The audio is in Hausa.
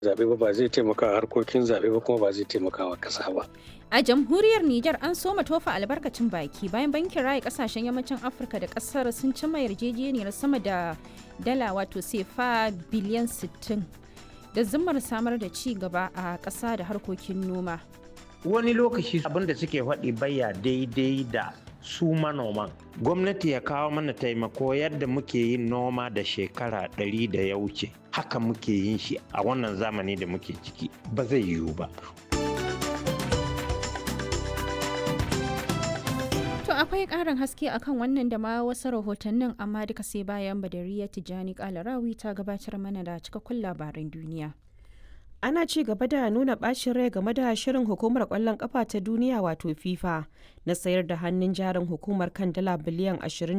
zaɓe ba ba zai taimaka a harkokin zaɓe ba kuma ba zai taimaka wa ƙasa ba. A jamhuriyar Nijar an soma tofa albarkacin baki bayan bankin raya kasashen yammacin Afirka da kasar sun cimma yarjejeniyar sama da dala wato sefa biliyan 60 da zimmar samar da ci gaba a ƙasa da harkokin noma. Wani lokaci abin da suke faɗi baya daidai da su manoman. Gwamnati ya kawo mana taimako yadda muke yin noma da shekara ɗari da ya wuce. Haka muke yin shi a wannan zamani da muke ciki ba zai yiwu ba. To akwai ƙarin haske akan wannan da ma wasu rahotannin amma duka sai bayan Badariya Tijjani Kalarawi ta gabatar mana da cikakkun labaran duniya. ana ci gaba da nuna bacin rai game da shirin hukumar kwallon kafa ta duniya wato fifa na sayar da hannun jarin hukumar kan dala biliyan 20